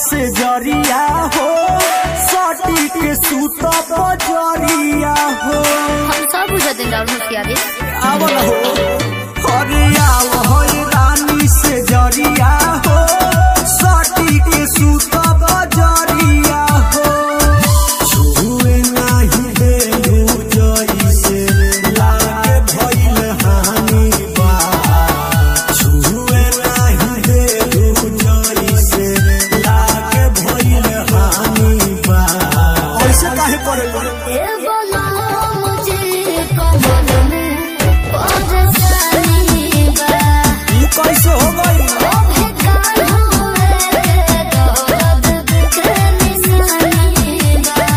से जरिया हो सटी के सूत बजरिया हो हम सब बुझते राहुल मुखियारी आवल हो अरे आव हो रानी से जरिया हो सटी के सूत बजरिया हो छुए नाही देलू जइसे लागे भइल हानि बा छुए नाही देलू जइसे लागे भइल हानि बा ऐसे काहे करेला ए बोला मुझे कमल में परेशानी बा ई कैसे हो गई ओ बेकार हुए दर्द के निशानी बा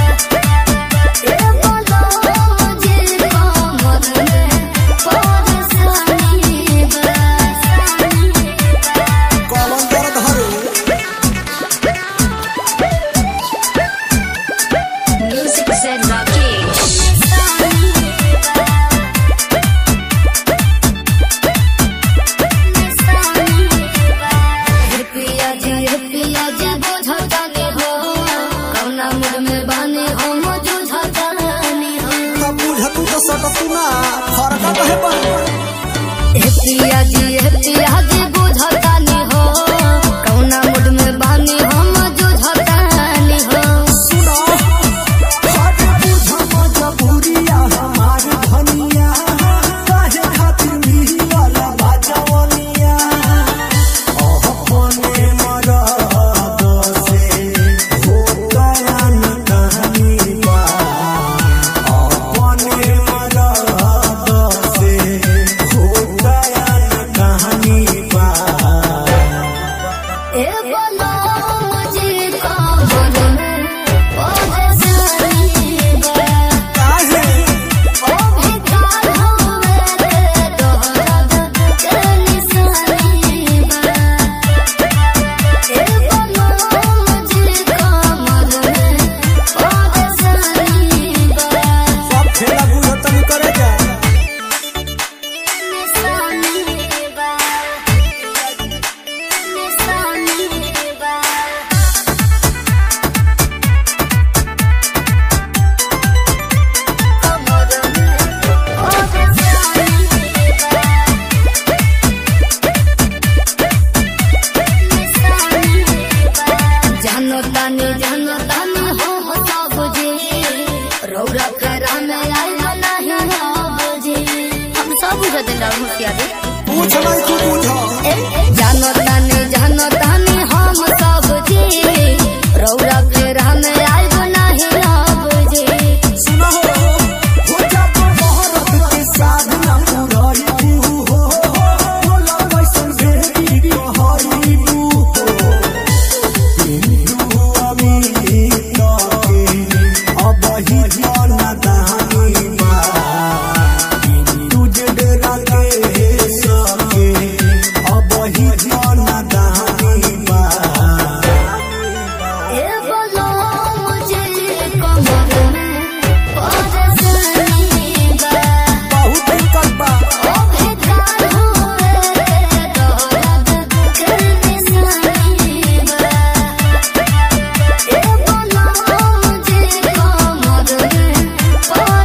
ए बोला मुझे कमल में परेशानी बा कौन दर्द हरे Music said Rakesh. पिया जी पिया जी बुझतानी हो कौना मुड में बानी हो मुझुझतानी हो तब बुझतू तो सकतू ना फरका कहे पर हे पिया जी हे पिया जी बुझतानी हो कौना मुड में बानी हो मुझुझतानी हो सुनो हट बुझ मजबूरिया हमार धनिया काहे खातिर मिलल बाजवनिया ओह कोने मरद से हो गया न कहानी बा ओह कोने मरद से हो गया न कहानी बा ए बोलो मुझे कमल में परेशानी बा काहे ओ बेकार हुए दर्द के निशानी बा ए बोलो मुझे कमल में परेशानी बा सब खेला बुझतनी करे जा निशानी बा निशानी बा जानो तानी जानो तानी हो हो सब जी रौरा करा में आई नहीं हो बुझी हम सब बुझते राहुल मुखियारी पूछ नहीं तू बुझ जानो तानी जानो तानी हम सब जी रौरा करा में आई नहीं हो बुझी सुनो हो जा मोहरत के साधना पुरई तू हो बोला कैसन बेटी कहई तू हो हिंदू अमीर के अब ही जाना दानी बा हिंदू जडरा के सके अब ही जाना दानी बा ए बोलो मुझे कमर में परेशानी बा बहुत दिक्कत बा ओ बेकार हुए दर्द के निशानी बा ए बोलो मुझे कमर में